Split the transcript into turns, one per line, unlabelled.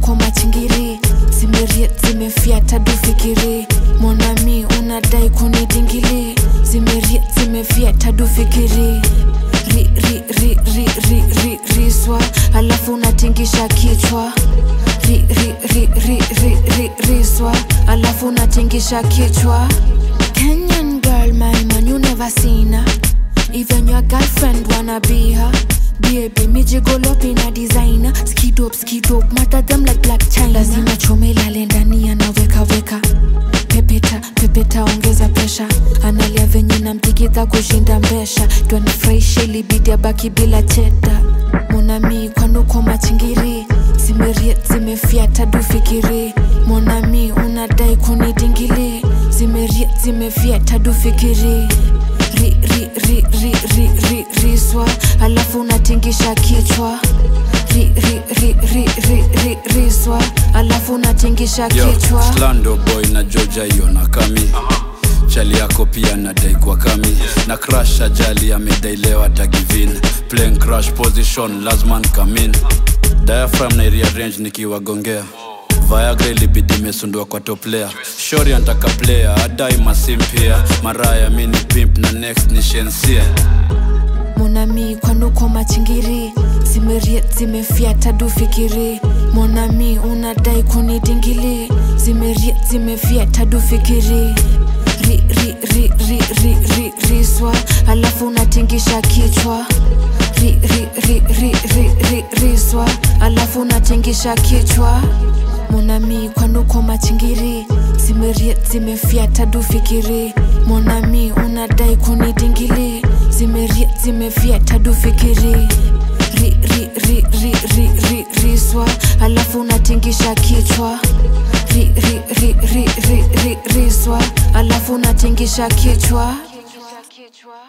kwanuko machingiri zimeriet zimefyata dufikiri monami unadai kunidingili zimeriet zimefyata dufikiri ri, ri, ri, ri, ri, ri, riswa alafu unatingisha kichwa ri, ri, ri, ri, ri, ri, riswa alafu unatingisha kichwa Kenyan girl, my man, you never seen her. Even your girlfriend wanna be her. Baby, me jiggle up in a designer. Skid up, skid up, matter them like black china. Lazima chome lale ndani anaweka weka. Pepeta, pepeta, ongeza pesha. Analia venye namtikita kushinda mbesha. Twanifurahisha ilibidi abaki bila cheta. Monami kwanuko machingiri zimeriet zimefyata dufikiri monami unadai kunidingili zimeriet zimefyata dufikiri ri, ri, ri, ri, ri, ri, riswa alafu unatingisha kichwa ri, ri, ri, ri, ri, ri, riswa alafu unatingisha
Yo,
kichwa
Slando boy na Georgia hiyo na kami chali yako pia nadai kwa kami na crash ajali amedailewa tagivin playing crash position lazman kamin diaphragm na rearrange nikiwagongea Viagra ilibidi imesundua kwa top player shori antaka player adai masimpia maraya mini pimp na next ni shensia
monami kwanuko machingiri zimeriet zimefyata dufikiri monami unadai kunidingili zimeriet zimefyata dufikiri ri, ri, ri, ri, ri, ri, riswa alafu unatingisha kichwa ri, ri, ri, ri, ri, ri, riswa alafu unatingisha kichwa monami kwanuko machingiri zimeriet zimefyata dufikiri monami unadai kunidingili zimeriet zimefyata dufikiri ri, ri, ri, ri, ri, ri, riswa alafu unatingisha kichwa ri, ri, ri, ri, ri, ri, riswa alafu unatingisha kichwa